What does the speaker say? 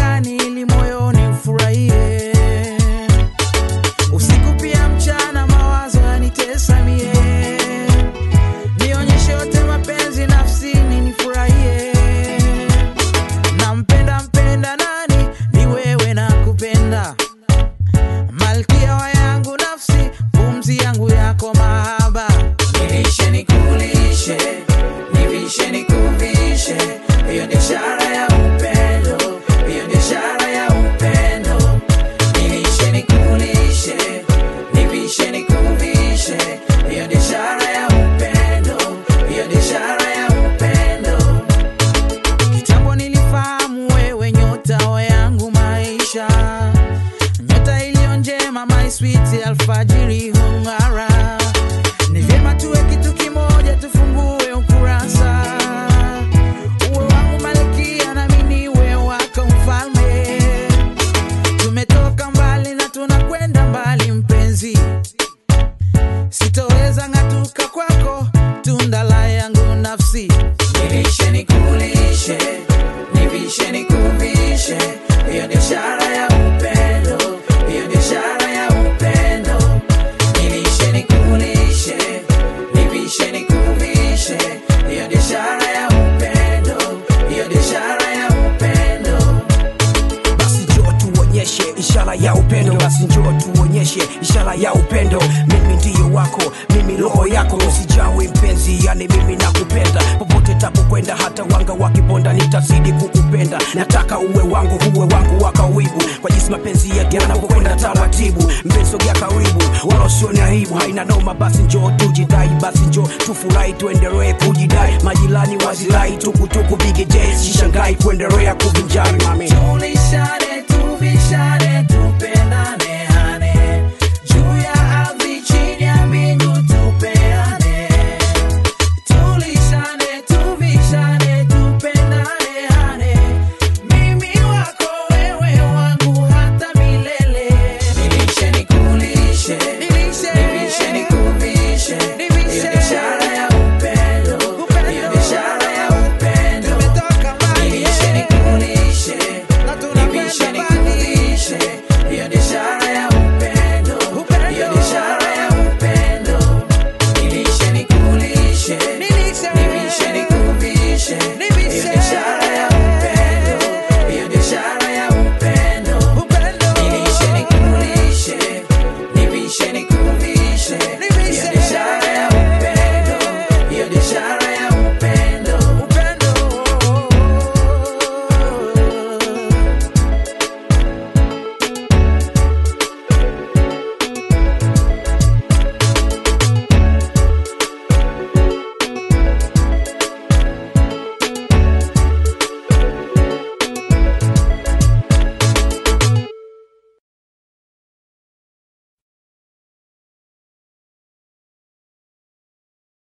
gani ili moyoni ufurahie? Usiku pia mchana mawazo yanitesa mie, nionyeshe yote mapenzi nafsini nifurahie. Nampenda mpenda nani? Ni wewe na kupenda, malkia wa yangu nafsi, pumzi yangu yako mahaba. Nilishe nikulishe, nivishe nikuvishe, hiyo ni ishara ya upendo, hiyo ni ishara ya upendo. Nilishe nikulishe, nivishe nikuvishe, hiyo ni ishara ya upendo, hiyo ni ishara ya upendo. Kitambo nilifahamu wewe nyota wa yangu maisha, nyota iliyo njema, my sweet alfajiri hung'ara. Ni vyema tuwe kitu kimoja, tufungue ukurasa, uwe wangu malkia nami niwe wako mfalme. Tumetoka mbali na tunakwenda mbali, mpenzi, sitoweza ng'atuka kwako, tunda la yangu nafsi. Nilishe nikulishe, nivishe nikuvishe, hiyo ni ishara ya upendo, hiyo ni ishara ya upendo. Nilishe nikulishe, nivishe nikuvishe, hiyo ni ishara ya upendo, hiyo ni ishara ya upendo. basi njoo tuonyeshe ishara ya upendo basi njoo tuonyeshe ishara ya upendo mimi ndiyo wako mimi roho yako usijawe mpenzi yani mimi nakupenda popote tapokwenda hata wanga wakiponda nitazidi kukupenda nataka uwe wangu uwe wangu wa kawibu kwa jinsi mapenzi yetu yanapokwenda taratibu mbesogea karibu wala usione aibu haina noma basi njoo tujidai basi njoo tufurahi tuendelee kujidai majirani wazilai tukutuku bigj sishangai kuendelea kuvinjari mami Tulishane, tuvishane, tupendane, hane. Juu ya ardhi, chini ya mbingu, tupeane. Tulishane, tuvishane, tupendane, hane. Mimi wako, wewe wangu, hata milele. Nilishe, nikulishe. Nivishe, nikuvishe. Hiyo ni ishara ya upendo. Hiyo ni ishara ya upendo. Nilishe, nikulishe. Nivishe, nikuvishe. Hiyo ni ishara ya upendo. Hiyo ni ishara ya upendo. Nilishe, nikulishe. Nivishe, nikuvishe. Hiyo ni ishara ya upendo. Hiyo ni ishara ya upendo. Nilishe, nikulishe. Nivishe, nikuvishe. Hiyo ni ishara ya upendo. Hiyo ni ishara